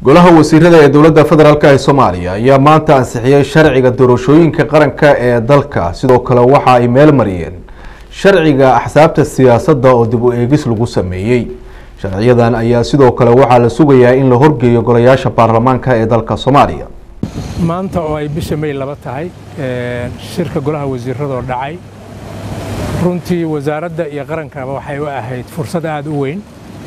golaha wasiirada ee dowladda federaalk ee soomaaliya ayaa maanta ansixiyey sharciga doorashooyinka qaranka ee dalka sidoo kale waxa ay meel mariyeen sharciga axsaabta siyaasadda oo dib u eegis lagu sameeyey sharciyadan ayaa sidoo kale waxaa la sugayaa in la horgeeyo golayaasha baarlamaanka ee dalka soomaaliya maanta oo ay bisha may laba tahay shirka golaha wasiiradoo dhacay runtii wasaaradda iyo qarankaba waxay u ahayd fursad aad u weyn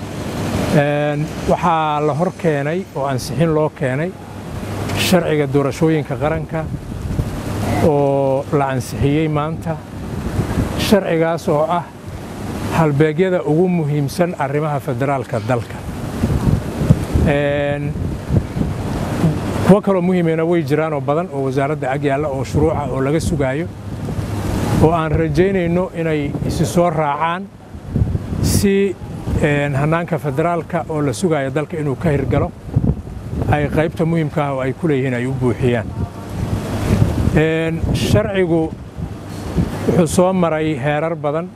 waxaa la hor keenay oo ansixin loo keenay sharciga doorashooyinka qaranka oo la ansixiyey maanta sharcigaas oo ah halbeegyada ugu muhiimsan arrimaha federaalka dalka kuwo kaloo muhiimena way jiraanoo badan oo wasaaradda ag yaalla oo shuruuca oo laga sugaayo oo aan rajaynayno inay isi soo raacaan si hannaanka federaalka oo la sugayo dalka inuu ka hirgalo ay qaybta muhiimka ah oo ay ku leeyihiin ay u buuxiyaan sharcigu wuxuu soo maray heerar badan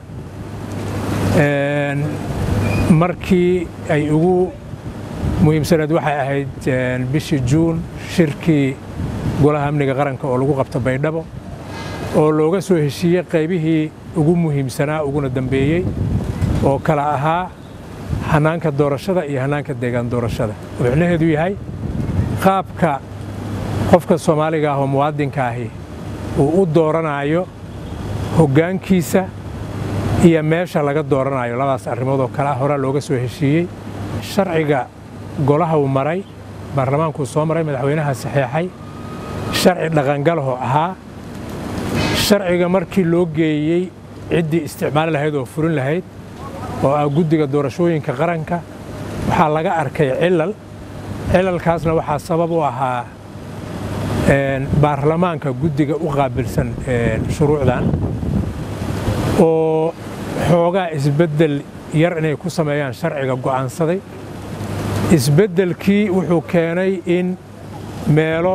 markii ay ugu muhiimsaneed waxay ahayd bishii juun shirkii golaha amniga qaranka oo lagu qabto baydhabo oo looga soo heshiiyey qaybihii ugu muhiimsanaa uguna dambeeyey oo kala ahaa hannaanka doorashada iyo hannaanka deegaan doorashada oo micnaheedu yahay qaabka qofka soomaaliga ah oo muwaadinka ahi uu u dooranayo hoggaankiisa iyo meesha laga dooranayo labadaas arrimood oo kale ah horaa looga soo heshiiyey sharciga golaha uu maray baarlamaankuu soo maray madaxweynaha saxeexay sharci dhaqangalahoo ahaa sharciga markii loo geeyey ciddii isticmaali lahayd oo furin lahayd oo ah guddiga doorashooyinka qaranka waxaa laga arkay cilal cilalkaasna waxaa sabab u ahaa baarlamaanka guddiga u qaabilsan shuruucdan oo xoogaa isbeddel yar inay ku sameeyaan sharciga go'aansaday isbeddelkii wuxuu keenay in meelo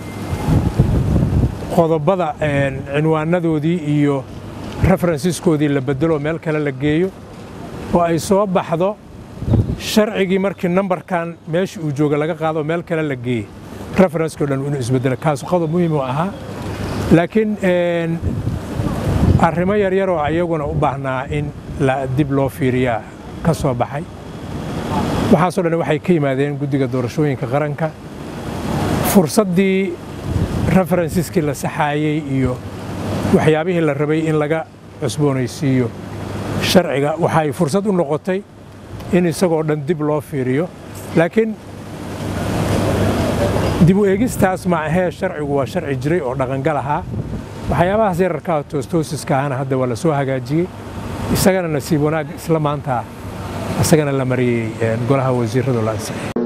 qodobada cinwaanadoodii iyo referensiskoodii la beddelo meel kale la geeyo oo ay soo baxdo sharcigii markii nambarkan meesha uu jooga laga qaado meel kale la geeyey referenskoo dhan inuu isbeddelo kaasu qodob muhiim u ahaa laakiin arrimo yaryar oo iyaguna u baahnaa in dib loo fiiriyaa ka soo baxay waxaasoo dhan waxay ka yimaadeen guddiga doorashooyinka qaranka fursaddii referensiskii la saxaayey iyo waxyaabihii la rabay in laga cusboonaysiiyo sharciga waxay fursad u noqotay in isagoo dhan dib loo fiiriyo laakiin dib u eegistaas ma ahee sharcigu waa sharci jiray oo dhaqangal ahaa waxyaabahaas yararkaa toostoosiska ahana hadda waa la soo hagaajiyey isagana nasiib wanaag isla maanta isagana la mariyey golaha wasiirradu la ansixiyey